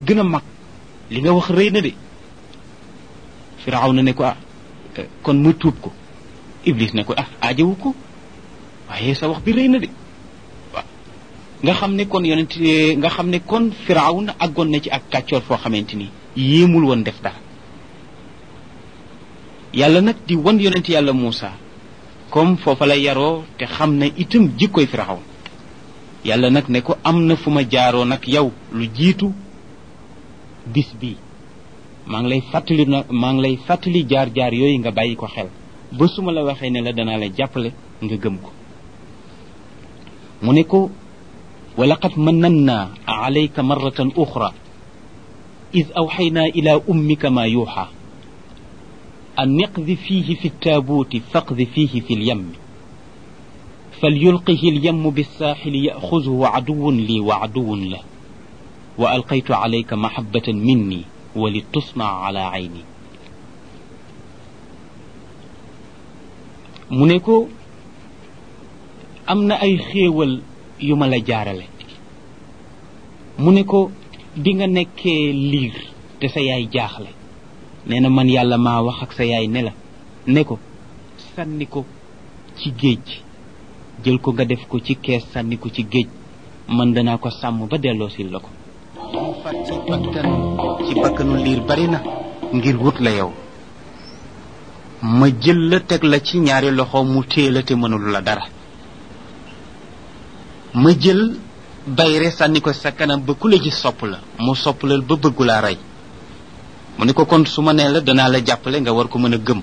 gën a mag li nga wax rëy na de firaw na ne ko ah kon ma tuub ko iblis ne ko ah aajawu ko waaye sa wax bi rëy na de waaw nga xam ne kon yonent nga xam ne kon firaw na àggoon na ci ak kàccoor foo xamante ni yéemul woon def dara yàlla nag di wan yonent yàlla Muusa comme foofa la yaroo te xam ne itam jikkoy firaw yàlla nag ne ko am na fu ma jaaroo nag yow lu jiitu bis bi maa ngi lay fàttali na maa ngi lay fàttali jaar-jaar yooyu nga bàyyi ko xel ba su ma la waxee ne la danaa la jàppale nga gëm ko mu ne ko wa laqad mannanna alayka marratan uxra id awxaynaa ila ummika ma yuuxa an iqdi fiihi fi ttaabuuti faqdi fiihi fi lyammi فليلقه اليم بالساحل يأخذه عدو لي وعدو له وألقيت عليك محبة مني ولتصنع على عيني mu ne ko am na ay xéewal yu ma la jaarale mu ne ko bi nga nekkee liir te sa yaay jaaxle nee na man yàlla maa wax ak sa yaay ne la ne ko sànni ko ci géej jël ko nga def ko ci kees sànni ko ci géej man danaa ko sàmm ba delloo sil la ko mu fat ci bakkan ci bakkanu liir bari na ngir wut la yow ma jël la teg la ci ñaari loxo mu téye la te mënul la dara ma jël bayre sànni ko sa kanam ba ku la gis sopp la mu sopp la ba bëggu laa rey mu ne ko kon su ma nee la danaa la jàppale nga war ko mën a gëm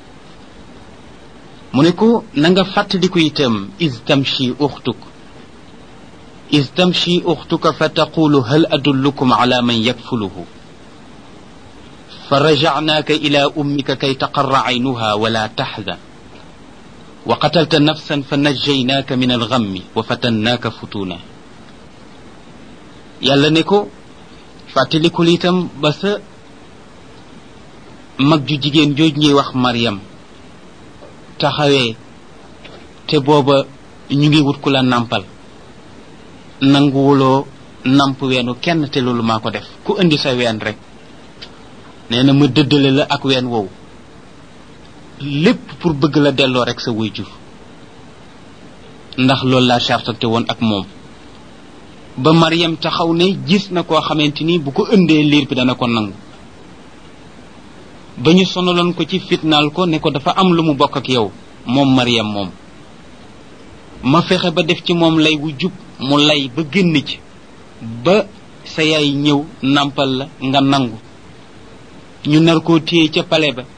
mu ne ko na nga fàttaliku itam is tamshi uxtuk is tamshi uxtuka fa taqulu hal adullukum ala man yakfuluhu fa rajacnaaka ila ummika kay taqarra caynuha wala taxzan wa qatalta nafsan fa najjaynaaka min algammi wa fatannaaka futuna yàlla ne ko fàttalikul itam ba sa mag ju jigéen jooj ñuy wax Mariam taxawee te booba ñu ngi wut ku la nampal nanguwuloo namp weenu kenn te loolu maa ko def ku indi sa ween rek nee na ma dëddale la ak ween woowu lépp pour bëgg la delloo rek sa waajur ndax loolu laa chartante woon ak moom ba Mariam taxaw ne gis na koo xamante ni bu ko indee liir bi dana ko nangu ba ñu sonaloon ko ci fitnaal ko ne ko dafa am lu mu bokk ak yow moom Mariam moom ma fexe ba def ci moom lay wu jub mu lay ba génn ci ba sa yaay ñëw nampal la nga nangu ñu nar koo téye ca pale ba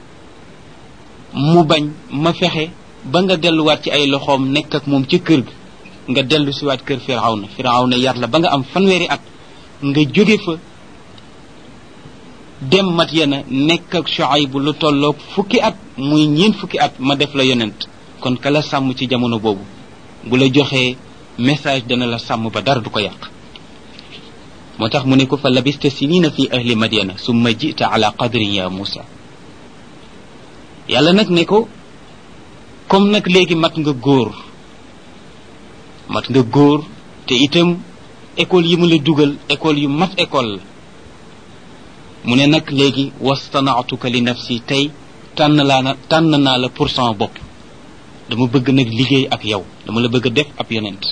mu bañ ma fexe ba nga delluwaat ci ay loxoom nekk ak moom ca kër ga nga dellu siwaat kër firawna firawna yar la ba nga am fanweeri at nga jóge fa dem mat yana nekk ak Shuayb lu tolloog fukki at muy ñeent fukki at ma def la yonent kon ka la sàmm ci jamono boobu bu la joxee message dana la sàmm ba dara du ko yàq moo tax mu ne ko fa labista sinina fi ahli madyana summa jita ala qadrin ya Musa yàlla nag ne ko comme nag léegi mat nga góor mat nga góor te itam école yi mu la dugal école yu mat école la mu ne nag léegi wastanaatuka li nafsi tey tànn laa na tànn naa la pour sama bopp dama bëgg nag liggéey ak yow dama la bëgg a def ab yonent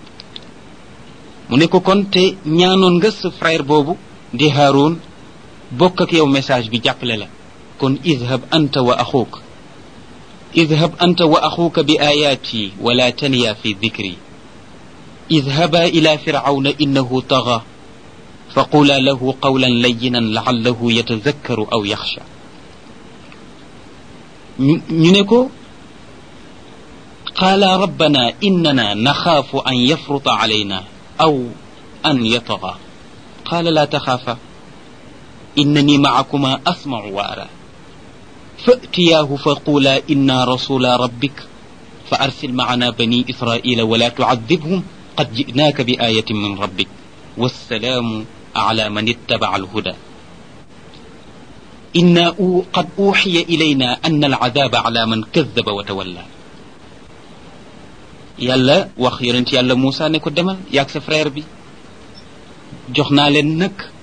mu ne ko kon te ñaanoon nga sa frère boobu di Haroun bokk ak yow message bi jàppale la kon idhab anta wa axuuk idhab anta wa axuuka bi ayaati wala taniya fi dikri idhaba ila firawna innahu taga فقولا له قولا لينا لعله يتذكر أو يخشى نينكو قال ربنا إننا نخاف أن يفرط علينا أو أن يطغى قال لا تخافا إنني معكما أسمع وأرى فأتياه فقولا إنا رسول ربك فأرسل معنا بني إسرائيل ولا تعذبهم قد جئناك بآية من ربك والسلام على من اتبع الهدى إنا قد أوحي إلينا أن العذاب على من كذب وتولى yàlla wax yonent yàlla Moussa ne ko demal yaag sa frère bi jox naa leen nag